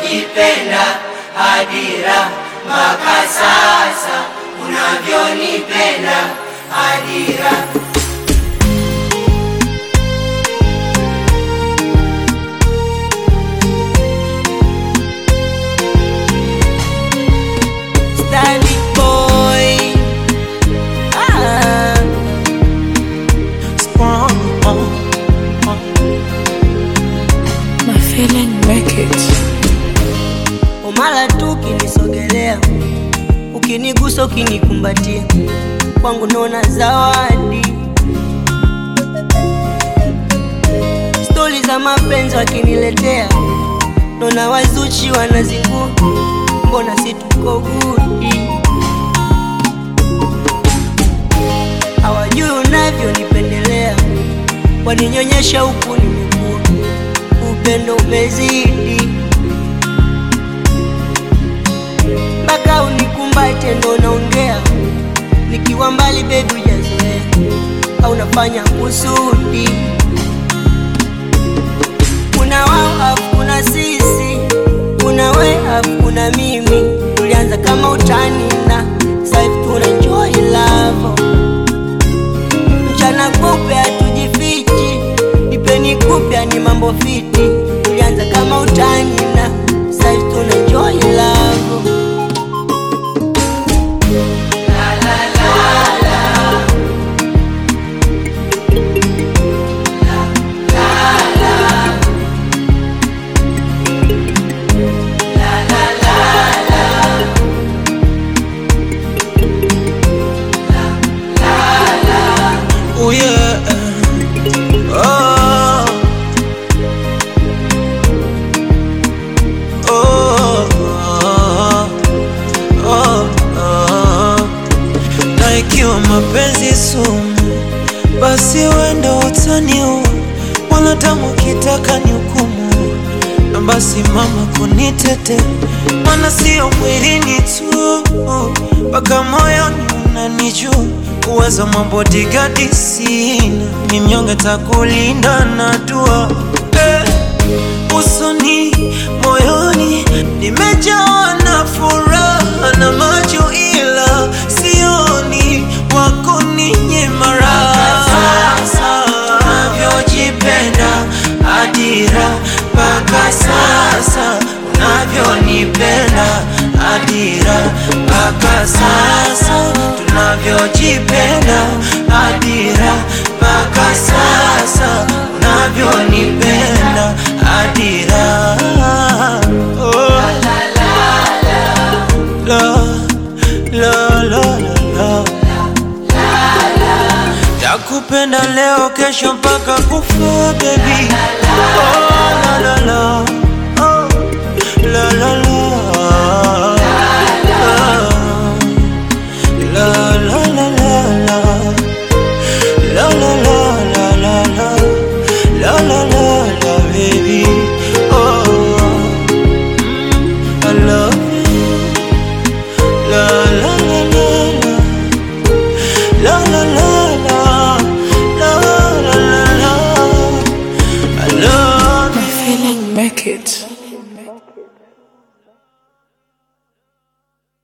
unavyojipenda Adira, mpaka sasa unavyonipenda Adira. Stylish boy. Ah. My feeling wreckage. Umala tu ukinisogelea, ukinigusa, ukinikumbatia, kwangu naona zawadi. Stori za mapenzi wakiniletea, naona wazuchi wanazingua, mbona si tuko gudi? Hawajui unavyonipendelea, waninyonyesha huku nimekuwa, upendo umezidi mpaka unikumbate ndo naongea, nikiwa mbali bebi hujazoea, au nafanya kusudi. Kuna wao afu kuna sisi, kuna we afu kuna mimi, tulianza kama utani na sasa hivi tuna enjoy love. Mchana kupe hatujifichi, ipeni kupya ni mambo fiti, tulianza kama utani na sasa hivi tuna enjoy love. Oh yeah. Oh. Oh. Oh. Oh. Na ikiwa mapenzi sumu, basi wenda utaniua, wala tamu kitaka ni hukumu, na basi mama kunitete, mana sio mwilini tu, mpaka moyoni unanijua uwezo mambo digadi sina, ni mnyonge takulinda na dua eh, usoni moyoni nimejawa na furaha na macho, ila sioni wako ninyima raha. Sasa unavyojipenda Adira, mpaka sasa unavyonipenda Adira, mpaka sasa tunavyojipenda Adira, mpaka sasa unavyonipenda Adira. Oh. La, la, la, la, la. Takupenda leo kesho mpaka kufa baby. Oh, la, la, la. Oh, la, la, la.